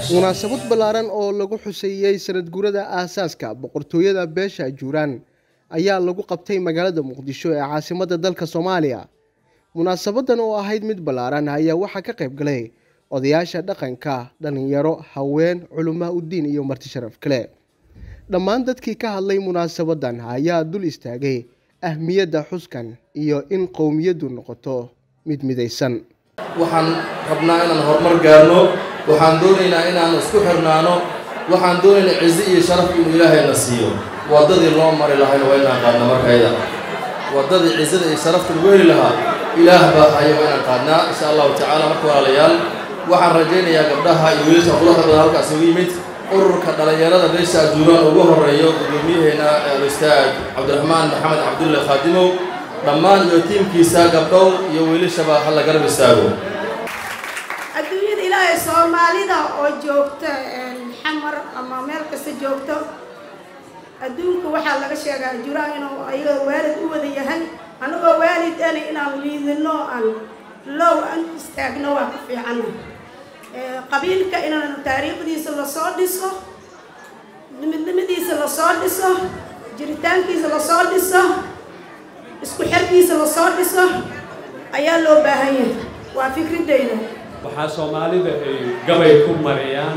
munaasabad ballaaran oo lagu xuseeyey sanad guurada aasaaska boqortooyada beesha ajuuraan ayaa lagu qabtay magaalada muqdisho ee caasimadda dalka soomaaliya munaasabadan oo ahayd mid ballaaran ayaa waxaa ka qayb galay odayaasha dhaqanka dhallinyaro haween culumaa uddiin iyo marti sharaf kale dhammaan dadkii ka hadlay munaasabadan ayaa dul istaagay ahmiyadda xuskan iyo in qowmiyaddu noqoto mid midaysan waxaan rabnaa inaan horumar gaarno waxaan doonaynaa inaan isku xirnaano waxaan doonaynaa cizi iyo sharaf inuu ilaahayna siiyo waddadii loo mari lahayna waa inaan qaadna markayda waddadii cizada iyo sharafta lagu heli lahaa ilaah baa haya waa inaan qaadnaa insha allahu tacaala marka walaalayaal waxaan rajaynayaa gabdhaha iyo wiilasha qudaxda badan halkaas ugu yimid ururka dhallinyarada beesha ajuuraan ugu horeeyo gudoomiyaheena al-ustaad cabdiraxmaan maxamed cabdulle khaadimow dhammaan iyo tiimkiisa gabdhow iyo wiilashaba hala garab istaago adduunyada ilaahay soomaalida oo joogta xamar ama meel kasta joogto adduunka waxaa laga sheegaa ajuraan inuu ayaga waalid u wada yahay annagoo waalid ana inaan liidino aan low aan istaagno waa ka fiicana qabiilka inaan taariikhdiisa lasoo dhiso midnimadiisa lasoo dhiso jiritaankiisa lasoo dhiso isku xerkiisa lasoo dhiso ayaa loo baahan yahay waa fikradeyda waxaa soomaalida ay gabay ku mariyaan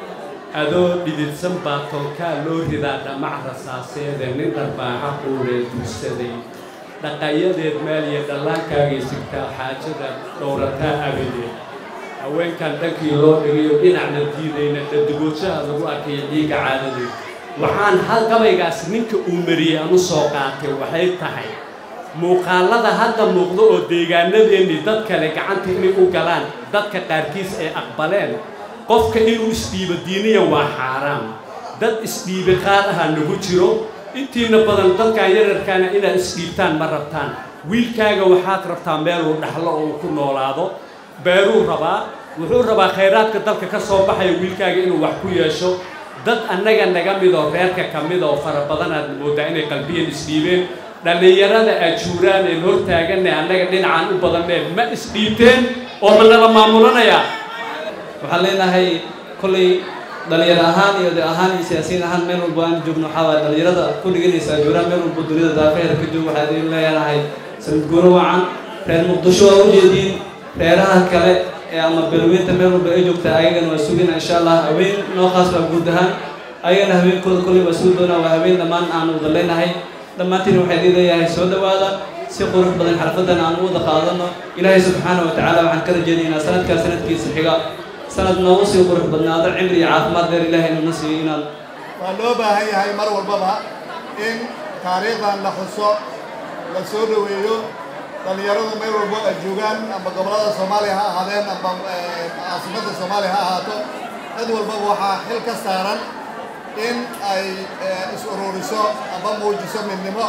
adoo dhididsan baa tolkaa loo ridaa dhamac rasaaseede nin dharbaaxa quuree dursaday dhaqayadeed maaliya dhallaankaagay sigtaa xaajada dhowrataa abadeed haweenkan dhankii loo dhigayo dhinacna diidayna dhadigoodshaha lagu arkayo dhiigga caadadeed waxaan hal gabaygaas ninka uu mariyey anu soo qaatay waxay tahay muuqaallada hadda muuqdo oo deegaanadeennii dad kale gacanta inay u galaan dadka qaarkiis ay aqbaleen qofka inuu isdhiibo diiniya waa xaaraam dad isdhiibi qaar aha nagu jiro intiina badan dadkan yararkaana inaad isdhiibtaan ma rabtaan wiilkaaga waxaad rabtaa meeluu dhaxlo oo uu ku noolaado beeruu rabaa wuxuu rabaa khayraadka dalka ka soo baxaya wiilkaaga inuu wax ku yeesho dad annaga naga mid oo reerka ka mid oo fara badanaad moodaa inay qalbiyan isdhiibeen dhallinyarada ajuuraan een hor taaganne annaga dhinacaan u badanneen ma isdhiibteen oo ma nala maamulanayaa waxaan leenahay kollay dhallinyaro ahaan iyo de ahaan iyo siyaasiyiin ahaan meel walba aan joogno waxaa waaya dhallinyarada ku dhiganaysa ajuuraan meel walba duniyada daafeher ka joog waxaa idin leeyahay sanad guuro wacan reer muqdisho waa ujeediin reeraha kale ee ama belweynta meel walba ay joogta ayagana waa sugina insha allah haween noo khaas baa guud ahaan ayagana haweenkooda kollay waa sugi doonaa waa haween dhammaan aanu wada leenahay dhammaantiin waxaa idin leeyahay soo dhowaada si qurux badan xarfadan aan u wada qaadano ilaahay subxaana wa tacaala waxaan ka rajaynaynaa sanadkaa sanadkiisa xiga sanad noogu sii qurux badnaado cimri iyo caafimaad dheer ilaahay nuna siiyo inaan waa loo baahan yahay mar walbaba in taariikhdan la xuso la soo dhoweeyo dhallinyaradu meel walbo ay joogaan amba gobollada soomaaliya ha ahaadeen amba caasimadda soomaaliya ha ahaato cid walbaba waxaa xil ka saaran in ay is ururiso amba muujiso midnimo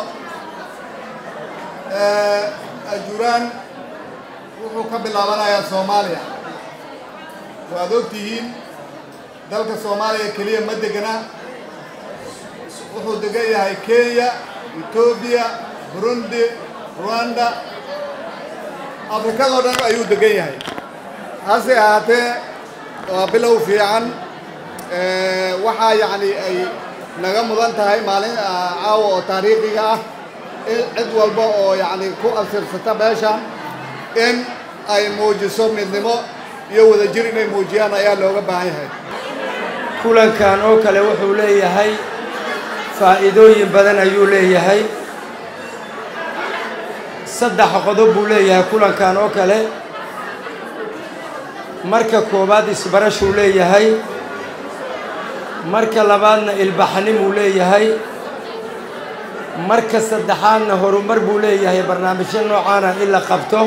ajuuraan wuxuu ka bilaabanayaa soomaaliya waad og tihiin dalka soomaaliya keliya ma degana wuxuu degan yahay kenya etoobiya burundi ruanda afrikadoo dhan ayuu degan yahay hase ahaatee waa bilow fiican waxaa yacni ay naga mudan tahay maalin caawa oo taariikhiga ah in cid walba oo yacni ku absirsata meeshan in ay muujiso midnimo iyo wadajir inay muujiyaan ayaa looga baahan yahay kulankan oo kale wuxuu leeyahay faa'iidooyin badan ayuu leeyahay saddex qodob buu leeyahay kulankan oo kale marka koowaad isbarashuu leeyahay marka labaadna ilbaxnimuu leeyahay marka saddexaadna horumar buu leeyahay barnaamijyo noocaana in la qabto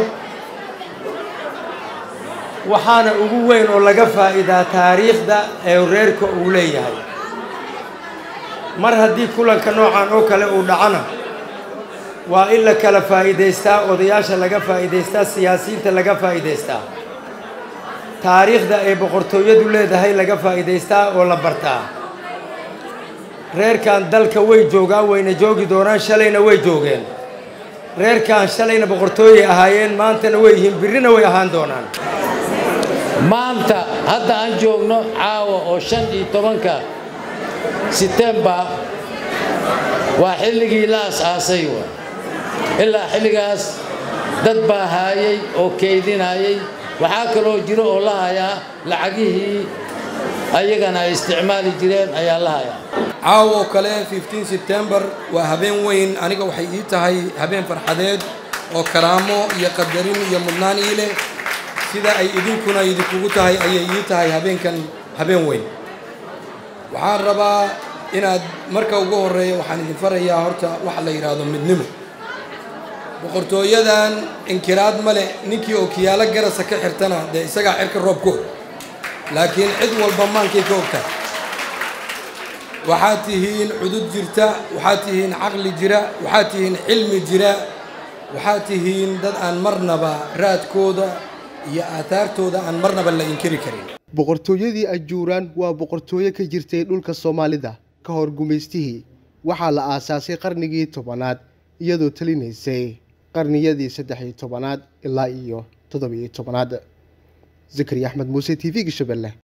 waxaana ugu weyn oo laga faa'iidaa taariikhda ee reerka uu leeyahay mar haddii kulanka noocan oo kale uu dhacona waa in la kala faa'iidaystaa odayaasha laga faa'iidaystaa siyaasiyiinta laga faa'iidaystaa taariikhda ay boqortooyadu leedahay laga faa'iidaystaa oo la bartaa reerkan dalka way joogaan wayna joogi doonaan shalayna way joogeen reerkan shalayna boqortooyay ahaayeen maantana way yihiin birrina way ahaan doonaan maanta hadda aan joogno caawa oo shan iyo tobanka setembar waa xilligii la as-aasay wa ilaa xilligaas dad baa haayay oo keydinayay waxaa kaloo jiro oo la hayaa lacagihii ayagana ay isticmaali jireen ayaa la hayaa caawo kale 15 sebtembar waa habeen weyn aniga waxay ii tahay habeen farxadeed oo karaamo iyo qadarin iyo mudnaan ii leh sida ay idinkuna idinkugu tahay ayay ii tahay habeenkan habeen weyn waxaan rabaa inaad marka ugu horreeya waxaan idin farayaa horta waxa la yidhaahdo midnimo boqortooyadan inkiraad ma leh ninkii oo kiyaalo garasa ka xirtana dee isagaa cirka roob ku og laakiin cid walba maankay ka ogtahay waxaad tihiin cudud jirta waxaad tihiin caqli jira waxaad tihiin xilmi jira waxaad tihiin dad aan marnaba raadkooda iyo aataartooda aan marnaba la inkiri karin boqortooyadii ajuuraan waa boqortooyo ka jirtay dhulka soomaalida ka hor gumaystihii waxaa la aasaasay qarnigii tobanaad iyadoo talinaysay qarniyadii saddex iyo tobanaad ilaa iyo toddobiyo tobanaad zakariya axmed muuse t v-ga shabeelle